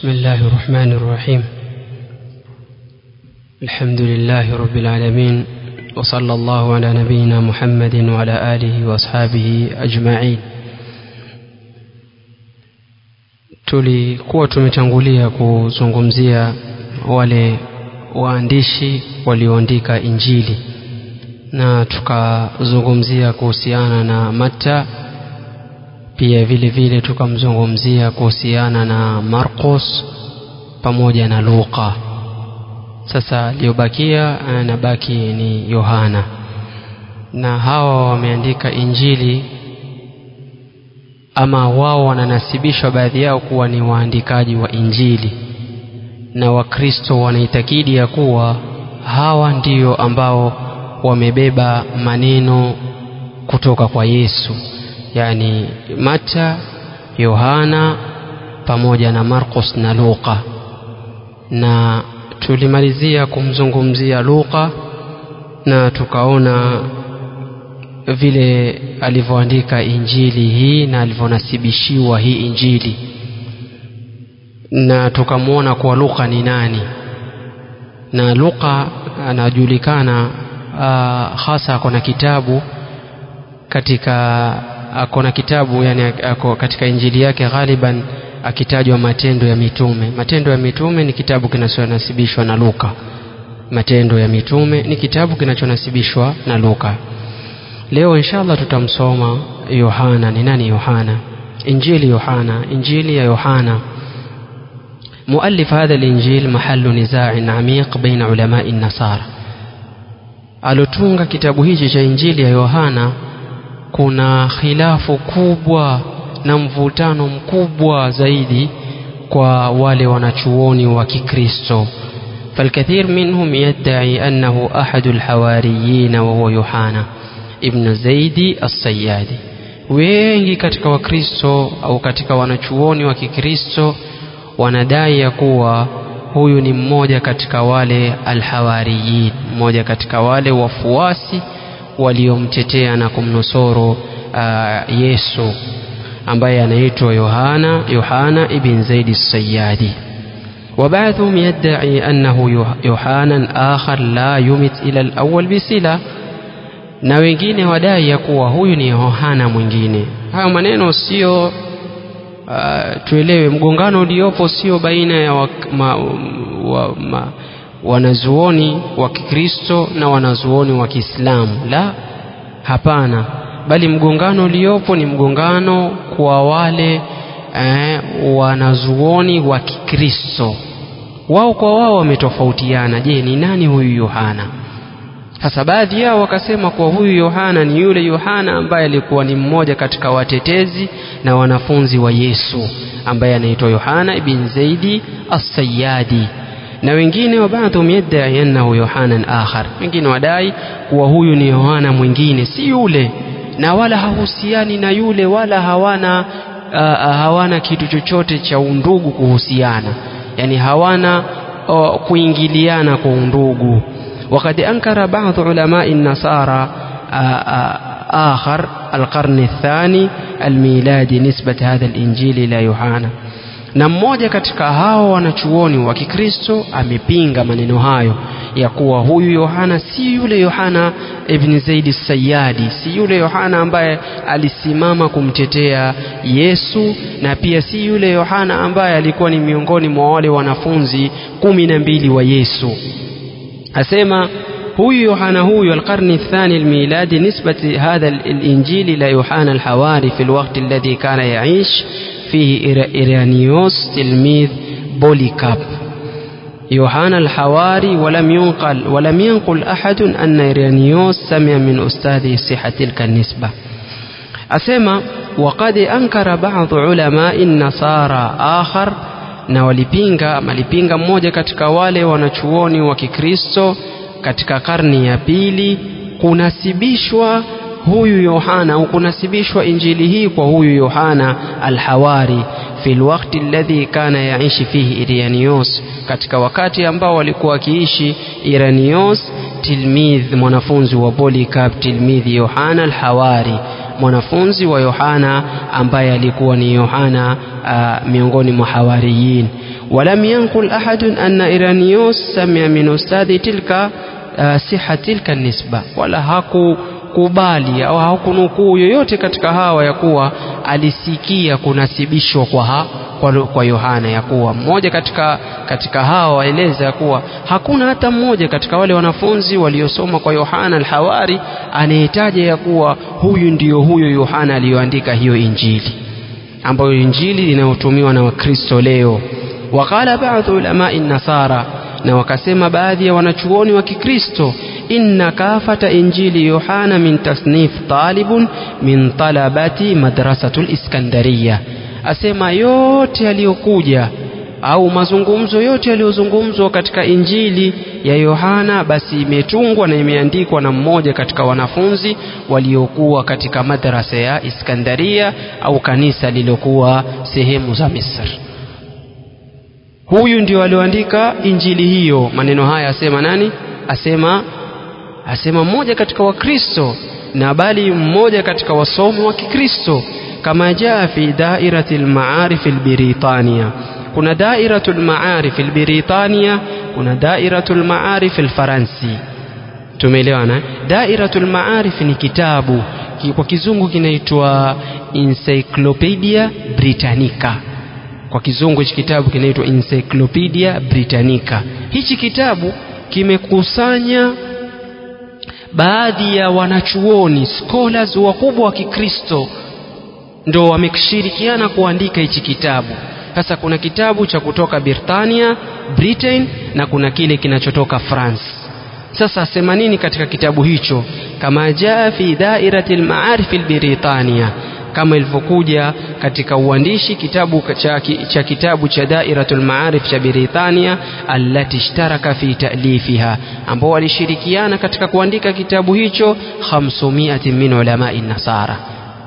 بسم الله الرحمن الرحيم الحمد لله رب العالمين وصلى الله على نبينا محمد وعلى آله وأصحابه أجمعين tulikuwa tumetangulia kuzungumzia wale waandishi walioandika injili na tukazungumzia kuhusiana na Matta pia vile vile tukamzungumzia kuhusiana na Marcos pamoja na Luka sasa aliyobakia anabaki ni Yohana na hawa wameandika injili ama wao wananasibishwa baadhi yao kuwa ni waandikaji wa injili na wakristo wanaitakidi ya kuwa hawa ndio ambao wamebeba maneno kutoka kwa Yesu yani Mata, Yohana pamoja na Marcos na Luka na tulimalizia kumzungumzia Luka na tukaona vile alivyoandika injili hii na alivyonasibishiwa hii injili na tukamwona kuwa Luka ni nani na Luka anajulikana uh, hasa ako na kitabu katika ako na kitabu yani ako katika injili yake ghaliban akitajwa matendo ya mitume matendo ya mitume ni kitabu kinachonasibishwa na Luka matendo ya mitume ni kitabu kinachonasibishwa na Luka leo inshallah tutamsoma Yohana ni nani Yohana injili Yohana injili ya Yohana مؤلف هذا الإنجيل محل نزاع عميق بين علماء النصارى alotunga kitabu hichi cha injili ya Yohana kuna khilafu kubwa na mvutano mkubwa zaidi kwa wale wanachuoni wa Kikristo فالكثير منهم يدعي أنه أحد الحواريين وهو يوحنا ابن زيد الصيادي wengi katika wakristo au katika wanachuoni wa kikristo wanadai ya kuwa huyu ni mmoja katika wale alhawariyin mmoja katika wale wafuasi waliomtetea na kumnusuru uh, Yesu ambaye anaitwa Yohana Yohana ibn Zaid as-Sayyadi وبعضهم يدعي أنه يوحنا آخر لا يمت إلى الأول بصلة na wengine wadai ya kuwa huyu ni Yohana mwingine. Hayo maneno sio uh, tuelewe, mgongano uliopo sio baina ya wa, ma, wa, ma, wanazuoni wa Kikristo na wanazuoni wa Kiislamu. La, hapana, bali mgongano uliopo ni mgongano kwa wale eh, wanazuoni wa Kikristo. Wao kwa wao wametofautiana. Je, ni nani huyu Yohana? Sasa baadhi yao wakasema kuwa huyu Yohana ni yule Yohana ambaye alikuwa ni mmoja katika watetezi na wanafunzi wa Yesu ambaye anaitwa Yohana ibn Zaidi as-Sayyadi na wengine wa baadhum yadai annahu Yohanan akhar, wengine wadai kuwa huyu ni Yohana mwingine, si yule, na wala hahusiani na yule, wala hawana uh, hawana kitu chochote cha undugu kuhusiana, yani hawana uh, kuingiliana kwa undugu. وقد أنكر بعض علماء النصارى آخر القرن الثاني الميلادي نسبة هذا الإنجيل إلى يوحنا na mmoja katika hao wanachuoni wa Kikristo amepinga maneno hayo ya kuwa huyu Yohana si yule Yohana ibn Zaid Sayyadi, si yule Yohana ambaye alisimama kumtetea Yesu, na pia si yule Yohana ambaye alikuwa ni miongoni mwa wale wanafunzi kumi na mbili wa Yesu. أسمى هو يوحنا هو القرن الثاني الميلادي نسبة هذا الإنجيل إلى يوحنا الحواري في الوقت الذي كان يعيش فيه إيرانيوس تلميذ بوليكاب يوحنا الحواري ولم ينقل ولم ينقل أحد أن إيرانيوس سمع من أستاذه صحة تلك النسبة أسمى وقد أنكر بعض علماء النصارى آخر na walipinga malipinga mmoja katika wale wanachuoni wa Kikristo katika karni ya pili kunasibishwa huyu Yohana au kunasibishwa injili hii kwa huyu Yohana al-Hawari fi alwaqti alladhi kana yaishi fihi Iranios, katika wakati ambao walikuwa wakiishi Iranios, tilmidh mwanafunzi wa Polycarp, tilmidhi Yohana al-Hawari mwanafunzi wa Yohana ambaye alikuwa ni Yohana uh, miongoni mwa hawariyin ولم ينقل أحد أن إيرانيوس سمع من أستاذ تلك uh, siha tilka nisba wala hakukubali au hakunukuu yoyote katika hawa ya kuwa alisikia kunasibishwa kwa, ha, kwa, kwa Yohana ya kuwa mmoja katika, katika hawa waeleza ya kuwa hakuna hata mmoja katika wale wanafunzi waliosoma kwa Yohana al-Hawari anayetaja ya kuwa huyu ndiyo huyo Yohana aliyoandika hiyo Injili ambayo Injili inayotumiwa na Wakristo leo وقال بعض علماء النصارى na wakasema baadhi ya wanachuoni wa Kikristo inna kafata injili Yohana min tasnif talibun min talabati madrasatul Iskandariya, asema yote yaliyokuja au mazungumzo yote yaliyozungumzwa katika injili ya Yohana basi imetungwa na imeandikwa na mmoja katika wanafunzi waliokuwa katika madrasa ya Iskandaria au kanisa lililokuwa sehemu za Misri huyu ndio alioandika injili hiyo maneno haya asema nani asema asema mmoja katika wakristo na bali mmoja katika wasomi wa kikristo kama jaa fi dairati lmaarif lbiritania kuna dairatu lmaarif lbiritania kuna dairatu lmaarif lfaransi tumeelewana dairatu lmaarif ni kitabu kwa kizungu kinaitwa encyclopedia britannica kwa kizungu hichi kitabu kinaitwa Encyclopedia Britannica. Hichi kitabu kimekusanya baadhi ya wanachuoni scholars wakubwa wa Kikristo ndo wameshirikiana kuandika hichi kitabu. Sasa kuna kitabu cha kutoka Britania, Britain na kuna kile kinachotoka France. Sasa asema nini katika kitabu hicho? Kama jaa fi dairati al-ma'arif al-Britania kama ilivyokuja katika uandishi kitabu cha, cha kitabu cha Dairatul Maarif cha Britania allati ishtaraka fi ta'lifiha, ambao walishirikiana katika kuandika kitabu hicho 500 min ulamai nasara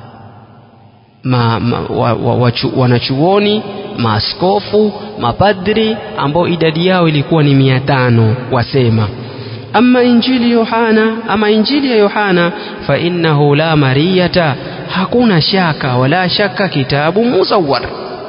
ma, ma, wa, wa, wa, wanachuoni maaskofu mapadri ambao idadi yao ilikuwa ni mia tano wasema ama injili Yohana ama injili ya Yohana fa innahu la mariyata hakuna shaka wala shaka kitabu muzawwar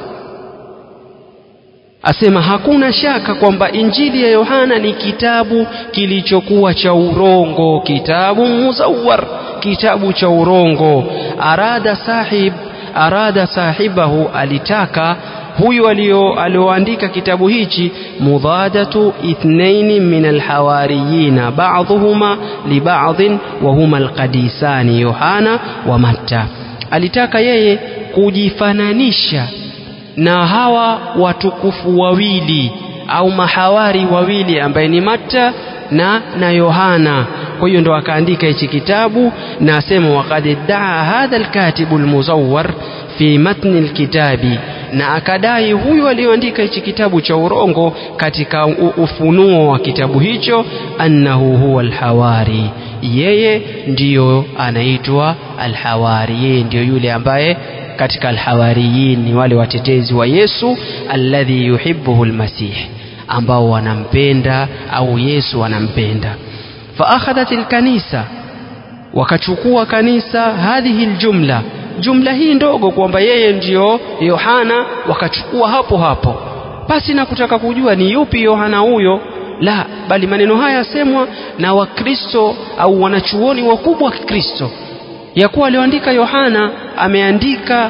asema hakuna shaka kwamba injili ya Yohana ni kitabu kilichokuwa cha urongo kitabu muzawwar kitabu cha urongo arada sahib arada sahibahu alitaka huyu alioandika kitabu hichi mudadatu ithnaini min alhawariyina ba'dhuhuma li ba'dhin wa huma alqadisani Yohana wa Matta alitaka yeye kujifananisha na hawa watukufu wawili au mahawari wawili ambaye ni Matta na na Yohana kwa hiyo ndo akaandika hichi kitabu na asema waqad daa hadha alkatibu almuzawwar fi matni alkitabi na akadai huyu aliyoandika hichi kitabu cha urongo katika ufunuo wa kitabu hicho annahu huwa alhawari yeye ndiyo anaitwa alhawari yeye ndiyo yule ambaye katika alhawariyin ni wale watetezi wa Yesu alladhi yuhibbuhu almasih ambao wanampenda au Yesu anampenda فأخذت الكنيسة wakachukua kanisa hadhihi aljumla jumla hii ndogo kwamba yeye ndiyo Yohana wakachukua hapo hapo basi na kutaka kujua ni yupi Yohana huyo la bali maneno haya yasemwa na wakristo au wanachuoni wakubwa wa Kikristo ya kuwa alioandika Yohana ameandika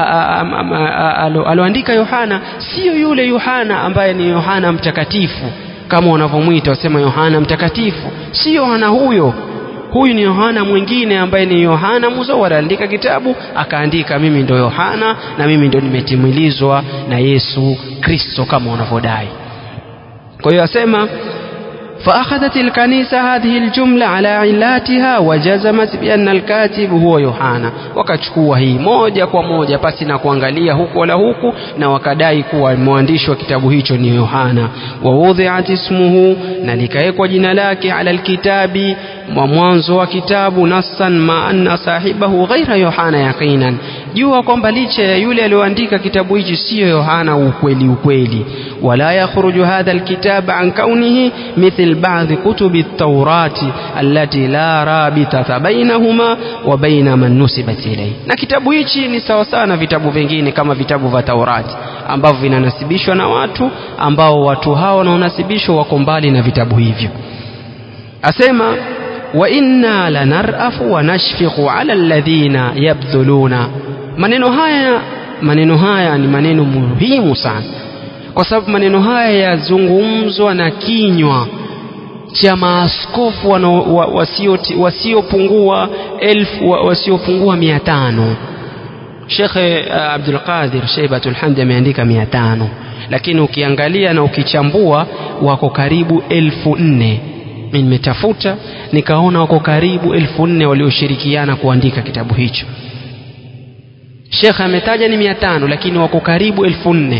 alioandika Yohana sio yule Yohana ambaye ni Yohana mtakatifu kama wanavyomwita wasema Yohana mtakatifu si Yohana huyo huyu ni Yohana mwingine ambaye ni Yohana Muzawwar aliandika kitabu akaandika mimi ndo Yohana na mimi ndo nimetimilizwa na Yesu Kristo kama wanavyodai kwa hiyo asema فأخذت الكنيسة هذه الجملة على علاتها وجزمت بأن الكاتب هو يوحنا wakachukua hii moja kwa moja pasi na kuangalia huku wala huku na wakadai kuwa mwandishi wa kitabu hicho ni Yohana wawudhiat ismuhu na likawekwa jina lake ala alkitabi mwa mwanzo wa kitabu nassan ma anna sahibahu ghaira Yohana yaqinan jua kwamba licha ya yule aliyoandika kitabu hichi siyo Yohana ukweli ukweli wala yakhruju hadha alkitab an kaunihi mithl ba'd kutubi at-taurati allati la rabitata bainahuma wa baina man nusibat ilayhi na kitabu hichi ni sawa sawa na vitabu vingine kama vitabu vya Taurati ambavyo vinanasibishwa na watu ambao watu hao wanaonasibishwa wako mbali na vitabu hivyo asema wa inna lanarafu wa nashfiqu ala alladhina yabdhuluna maneno haya maneno haya ni maneno muhimu sana kwa sababu maneno haya yazungumzwa na kinywa cha maaskofu wasiopungua elfu wasiopungua mia tano Shekhe uh, Abdul Qadir Sheibatul Hamdi ameandika mia tano lakini ukiangalia na ukichambua wako karibu elfu nne nimetafuta nikaona wako karibu elfu nne walioshirikiana kuandika kitabu hicho shekhe ametaja ni mia tano lakini wako karibu elfu nne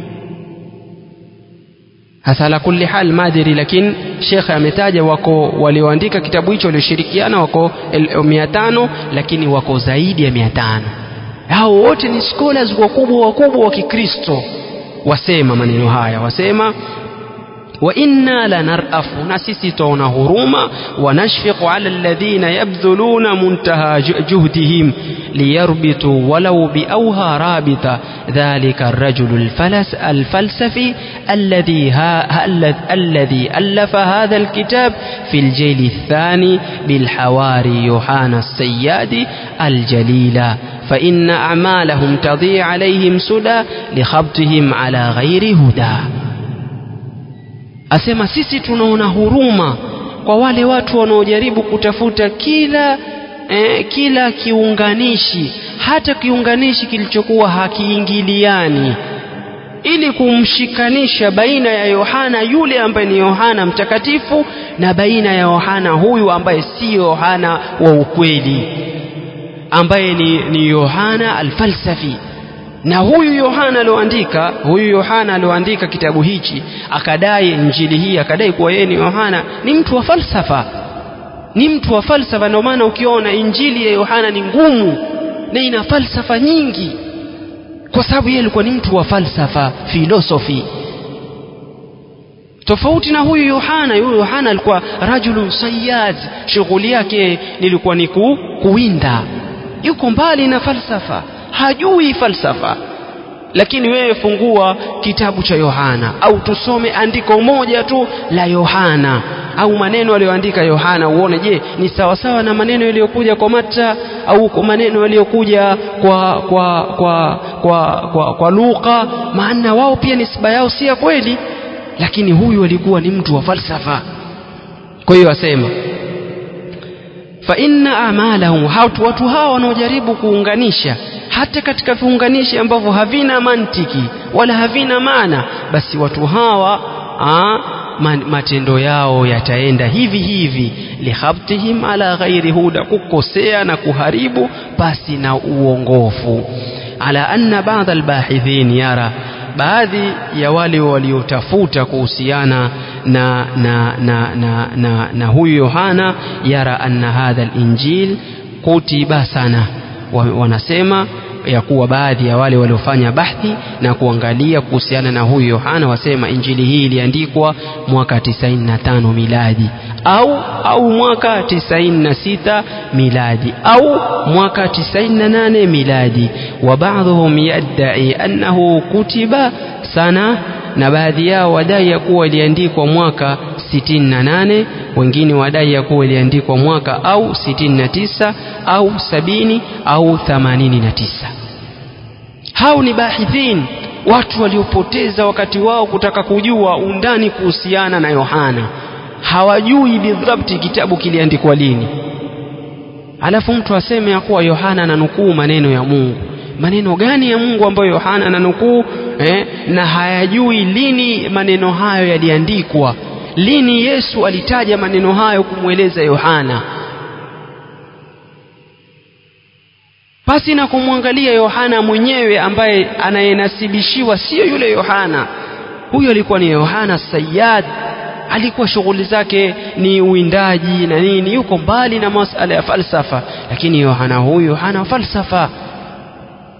hasa ala kulli hal madiri lakini shekhe ametaja wako walioandika kitabu hicho walioshirikiana wako mia tano lakini wako zaidi ya mia tano hao wote ni scholars wakubwa wakubwa wa kikristo wasema maneno haya wasema وإنا لنرأف نسيسي تون هروما ونشفق على الذين يبذلون منتهى جهدهم ليربطوا ولو بأوها رابطة ذلك الرجل الفلس الفلسفي الذي ها الذي ألف هذا الكتاب في الجيل الثاني بالحواري يوحنا السياد الجليل فإن أعمالهم تضيع عليهم سدى لخبطهم على غير هدى asema sisi tunaona huruma kwa wale watu wanaojaribu kutafuta kila eh, kila kiunganishi hata kiunganishi kilichokuwa hakiingiliani ili kumshikanisha baina ya Yohana yule ambaye ni Yohana mtakatifu na baina ya Yohana huyu ambaye si Yohana wa ukweli ambaye ni, ni Yohana alfalsafi na huyu Yohana alioandika huyu Yohana alioandika kitabu hichi akadai injili hii akadai kuwa yeye ni Yohana ni mtu wa falsafa ni mtu wa falsafa ndio maana ukiona injili ya Yohana ni ngumu na ina falsafa nyingi kwa sababu yeye alikuwa ni mtu wa falsafa philosophy tofauti na huyu Yohana huyu Yohana alikuwa rajulun sayyad shughuli yake nilikuwa ni ku, kuwinda yuko mbali na falsafa hajui falsafa lakini wewe fungua kitabu cha Yohana au tusome andiko moja tu la Yohana au maneno aliyoandika Yohana uone je ni sawasawa na maneno yaliyokuja kwa Matta au kwa maneno yaliyokuja kwa kwa kwa kwa kwa, kwa Luka maana wao pia nisba yao si ya kweli lakini huyu alikuwa ni mtu wa falsafa kwa hiyo asema fa inna amalahum hatu watu hawa wanaojaribu kuunganisha hata katika viunganishi ambavyo havina mantiki wala havina maana basi watu hawa aa, matendo yao yataenda hivi hivi lihabtihim ala ghairi huda kukosea na kuharibu basi na uongofu ala anna baadhi albahithin yara baadhi ya wale waliotafuta kuhusiana na, na, na, na, na, na huyu Yohana yara anna hadha alinjil kutiba sana wanasema ya kuwa baadhi ya wale waliofanya bahthi na kuangalia kuhusiana na huyu Yohana wasema injili hii iliandikwa mwaka 95 miladi au au mwaka 96 miladi au mwaka 98 miladi wa baadhum yadai annahu kutiba sana na baadhi yao wadai ya kuwa iliandikwa mwaka 68 wengine wadai ya kuwa iliandikwa mwaka au 69 au 70 au 89 hao ni bahithin watu waliopoteza wakati wao kutaka kujua undani kuhusiana na Yohana hawajui bidhabti kitabu kiliandikwa lini alafu mtu aseme ya kuwa Yohana ananukuu maneno ya Mungu maneno gani ya Mungu ambayo Yohana ananukuu eh, na hayajui lini maneno hayo yaliandikwa lini Yesu alitaja maneno hayo kumweleza Yohana pasi na kumwangalia Yohana mwenyewe ambaye anayenasibishiwa sio yule Yohana huyo alikuwa ni Yohana Sayyad alikuwa shughuli zake ni uwindaji na nini yuko mbali na masala ya falsafa lakini Yohana huyu hana falsafa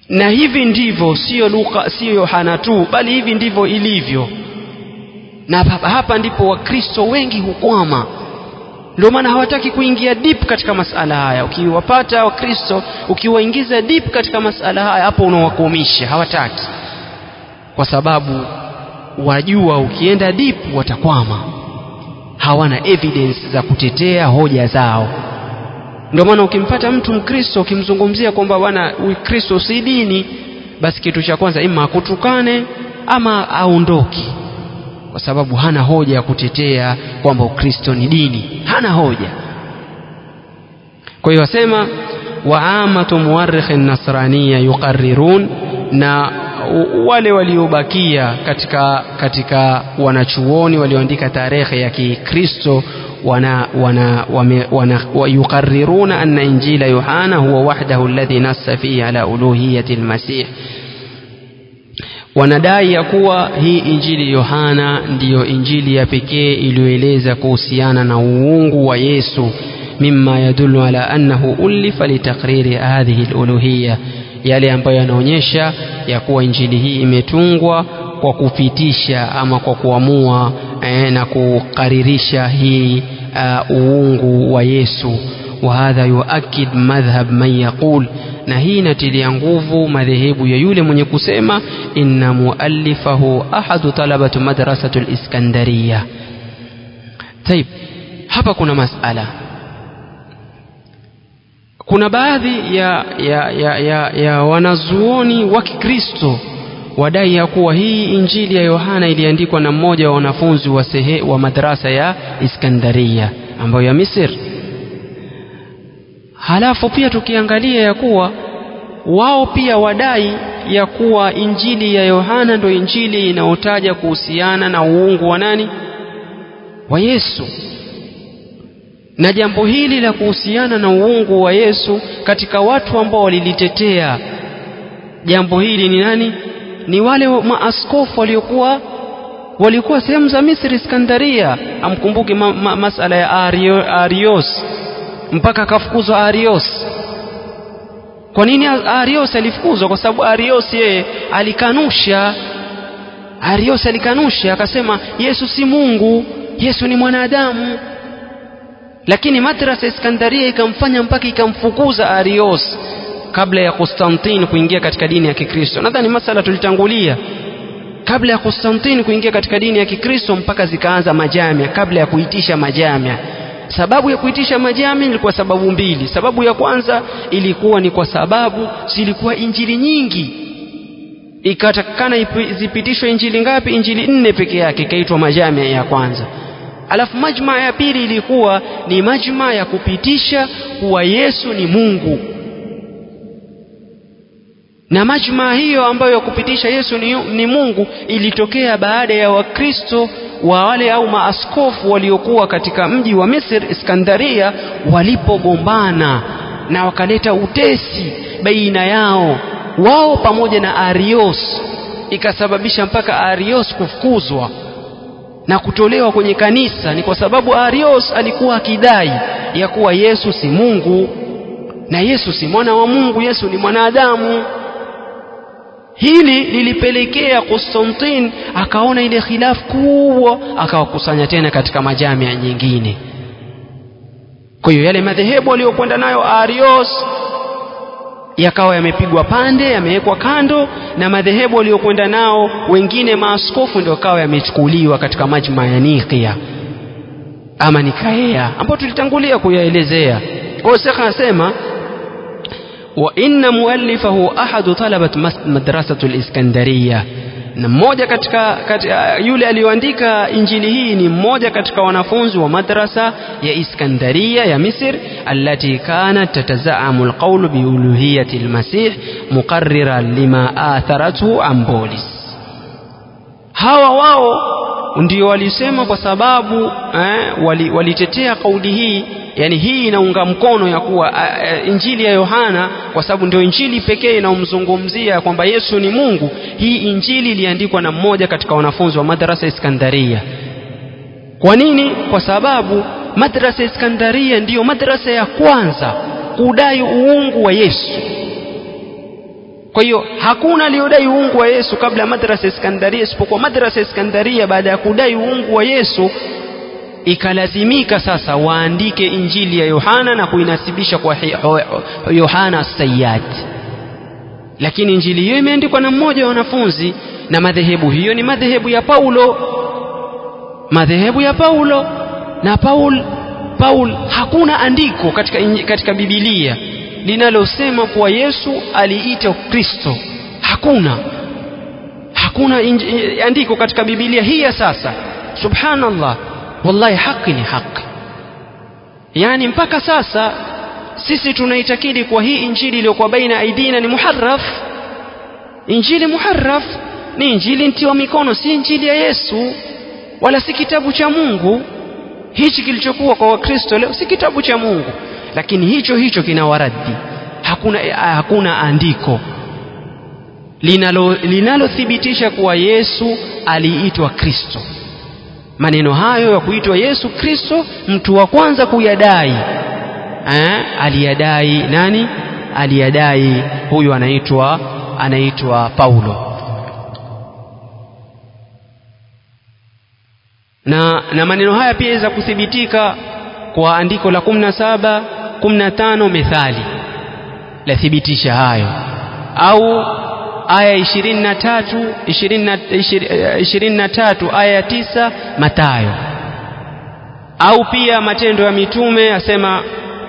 na hivi ndivyo sio Luka sio Yohana tu bali hivi ndivyo ilivyo na hapa, hapa ndipo wakristo wengi hukwama ndio maana hawataki kuingia deep katika masala haya ukiwapata wakristo ukiwaingiza deep katika masala haya hapo unawakomisha hawataki kwa sababu wajua ukienda deep watakwama hawana evidence za kutetea hoja zao ndio maana ukimpata mtu mkristo ukimzungumzia kwamba bwana ukristo si dini basi kitu cha kwanza ima akutukane ama aondoke kwa sababu hana hoja ya kutetea kwamba ukristo ni dini hana hoja kwa hiyo wasema waamatu muwarikhi nasraniya yuqarrirun na wale waliobakia katika katika wanachuoni walioandika tarehe ya kikristo wana wana wana yuqarriruna anna injila yohana huwa wahdahu alladhi nassa fihi ala uluhiyati almasih wanadai ya kuwa hii injili yohana ndiyo injili ya pekee iliyoeleza kuhusiana na uungu wa yesu mima yadulu ala annahu ulifa litakriri hadhihi luluhiya yale ambayo yanaonyesha ya kuwa injili hii imetungwa kwa kupitisha ama kwa kuamua eh, na kukaririsha hii uh, uungu wa yesu وهذا يؤكد مذهب من يقول na hii inatilia nguvu madhehebu ya yule mwenye kusema inna muallifahu ahadu talabatu madrasatu liskandariya taib hapa kuna masala kuna baadhi ya, ya, ya, ya, ya wanazuoni wa kikristo wadai ya kuwa hii injili ya yohana iliandikwa na mmoja wa wanafunzi wa, sehe, wa madrasa ya iskandaria ambayo ya misri halafu pia tukiangalia ya kuwa wao pia wadai ya kuwa injili ya yohana ndo injili inayotaja kuhusiana na uungu wa nani wa yesu na jambo hili la kuhusiana na uungu wa yesu katika watu ambao walilitetea jambo hili ni nani ni wale maaskofu waliokuwa walikuwa sehemu za misri iskandaria amkumbuki ma, ma, masala ya Ario, arios mpaka akafukuzwa arios kwa nini arios alifukuzwa kwa sababu arios yeye alikanusha arios alikanusha akasema yesu si mungu yesu ni mwanadamu lakini madrasa iskandaria ikamfanya mpaka ikamfukuza arios kabla ya Konstantin kuingia katika dini ya Kikristo. Nadhani masala tulitangulia kabla ya Konstantin kuingia katika dini ya Kikristo mpaka zikaanza majamia, kabla ya kuitisha majamia. Sababu ya kuitisha majamia ilikuwa sababu mbili. Sababu ya kwanza ilikuwa ni kwa sababu zilikuwa injili nyingi, ikatakikana zipitishwe injili ngapi? Injili nne peke yake, ikaitwa majamia ya kwanza. Alafu majma ya pili ilikuwa ni majma ya kupitisha kuwa Yesu ni Mungu na majma hiyo ambayo ya kupitisha Yesu ni, ni Mungu ilitokea baada ya Wakristo wa wale au maaskofu waliokuwa katika mji wa Misri Iskandaria walipogombana na wakaleta utesi baina yao wao pamoja na Arios, ikasababisha mpaka Arios kufukuzwa na kutolewa kwenye kanisa. Ni kwa sababu Arios alikuwa akidai ya kuwa Yesu si Mungu na Yesu si mwana wa Mungu, Yesu ni mwanadamu. Hili lilipelekea Konstantin akaona ile khilafu kubwa, akawakusanya tena katika majamia nyingine. Kwa hiyo yale madhehebu aliyokwenda nayo Arios yakawa yamepigwa pande, yamewekwa kando, na madhehebu aliyokwenda nao wengine maaskofu ndio kawa yamechukuliwa katika majma ya Nikia ama Nikaea, ambayo tulitangulia kuyaelezea. Kwa hiyo Sheikh anasema وإن مؤلفه أحد طلبة مدرسة الإسكندرية na mmoja katika, katika yule aliyoandika injili hii ni mmoja katika wanafunzi wa madrasa ya Iskandaria ya Misr allati kanat tatazaamu alqawlu biuluhiyati almasih muqarriran lima atharathu Ambolis. Hawa wao ndio walisema kwa sababu eh, walitetea wali kauli hii yani hii inaunga mkono ya kuwa uh, injili ya Yohana kwa sababu ndio injili pekee inaomzungumzia kwamba Yesu ni Mungu. Hii injili iliandikwa na mmoja katika wanafunzi wa madrasa Iskandaria. Kwa nini? Kwa sababu madrasa Iskandaria ndiyo madrasa ya kwanza kudai uungu wa Yesu. kwa hiyo hakuna aliyodai uungu wa Yesu kabla ya madrasa Iskandaria isipokuwa madrasa Iskandaria baada ya kudai uungu wa Yesu ikalazimika sasa waandike injili ya Yohana na kuinasibisha kwa Yohana Sayyad lakini injili hiyo imeandikwa na mmoja wa wanafunzi na madhehebu hiyo ni madhehebu ya Paulo madhehebu ya Paulo na Paul Paul hakuna andiko katika katika Biblia linalosema kuwa Yesu aliita Kristo hakuna hakuna andiko katika Biblia hii ya sasa subhanallah wallahi haki ni haki yani mpaka sasa sisi tunaitakidi kwa hii injili iliyokuwa baina aidina ni muharraf injili muharraf ni injili ntiwa mikono si injili ya Yesu wala si kitabu cha Mungu hichi kilichokuwa kwa wakristo leo si kitabu cha Mungu lakini hicho hicho kina waraddi hakuna hakuna andiko linalo linalothibitisha kuwa Yesu aliitwa Kristo maneno hayo ya kuitwa Yesu Kristo mtu wa kwanza kuyadai eh, aliyadai nani aliyadai huyu anaitwa anaitwa Paulo na, na maneno haya pia yaweza kuthibitika kwa andiko la 17 15 methali lathibitisha hayo au aya 23 23 aya ya tisa Matayo au pia matendo ya mitume asema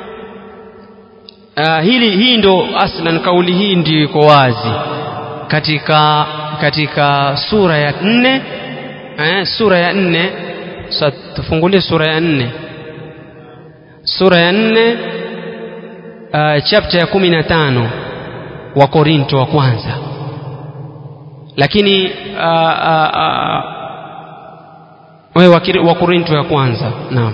uh, hili hii ndo aslan kauli hii ndio iko wazi katika katika sura ya nne eh, sura ya nne sasa tufungulie sura ya nne sura ya nne uh, chapter ya kumi na tano wa Korinto wa kwanza lakini uh, uh, uh, wewe wa Korinto ya kwanza naam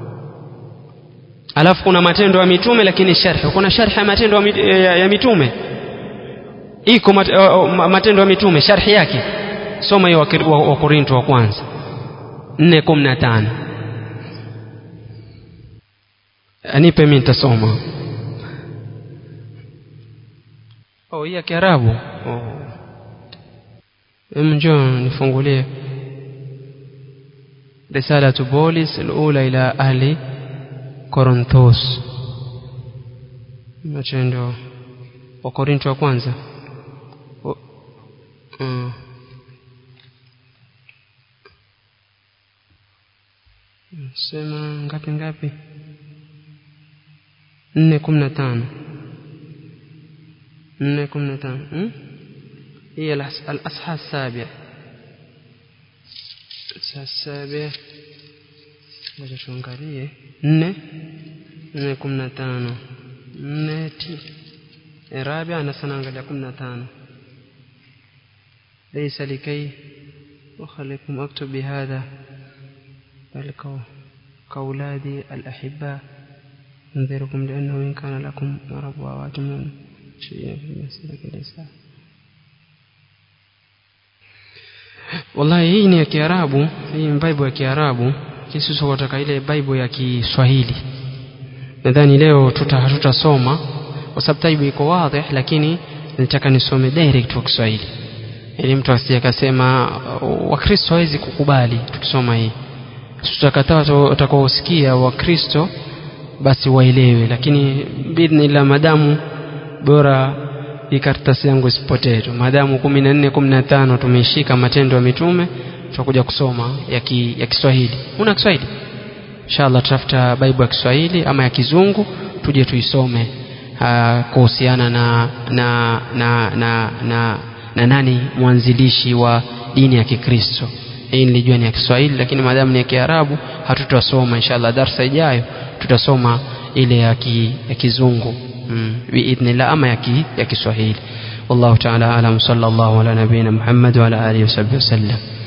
alafu kuna matendo ya mitume lakini sharhi kuna sharhi ya matendo ya mitume iko matendo ya mitume sharhi yake soma hiyo wa Korinto wa kwanza 4:15 anipe mimi nitasoma oh hii ya Kiarabu oh njoo nifungulie رسالة بولس الأولى إلى أهل كورنثوس matendo wa Korinto wa kwanza mm. sema ngapi ngapi nne kumi na tano nne kumi na tano هي الأصحى السابع الأصحى السابع ngoja tuangalie nne nne kumi na tano nne rabia na sana angalia kumi na tano ليس لكي أخليكم أكتب بهذا بل كأولادي الأحباء أنذركم لأنه إن كان لكم ربوات من شيء في مسلك الإسلام wallahi hii ni ya kiarabu hii ni bible ya kiarabu sisi tunataka ile bible ya kiswahili nadhani leo tuta hatutasoma kwa sababu taibu iko wazi lakini nataka nisome direct kwa Kiswahili ili mtu asije akasema wakristo hawezi kukubali tukisoma hii tutakataa utakaosikia wakristo basi waelewe lakini bidhnillah madamu bora hii karatasi yangu isipotee tu maadamu kumi na nne kumi na tano tumeishika matendo ya mitume tutakuja kusoma ya, ki, ya Kiswahili una Kiswahili inshallah tutafuta Bible ya Kiswahili ama ya Kizungu tuje tuisome kuhusiana na na na, na na na nani mwanzilishi wa dini ya Kikristo hii nilijua ni ya Kiswahili lakini maadamu ni ya Kiarabu hatutasoma inshallah darsa ijayo tutasoma ile ya, ki, ya Kizungu biidhnillah ama ya Kiswahili wallahu ta'ala alam sallallahu ala nabiyina Muhammad wa ala alihi wasallam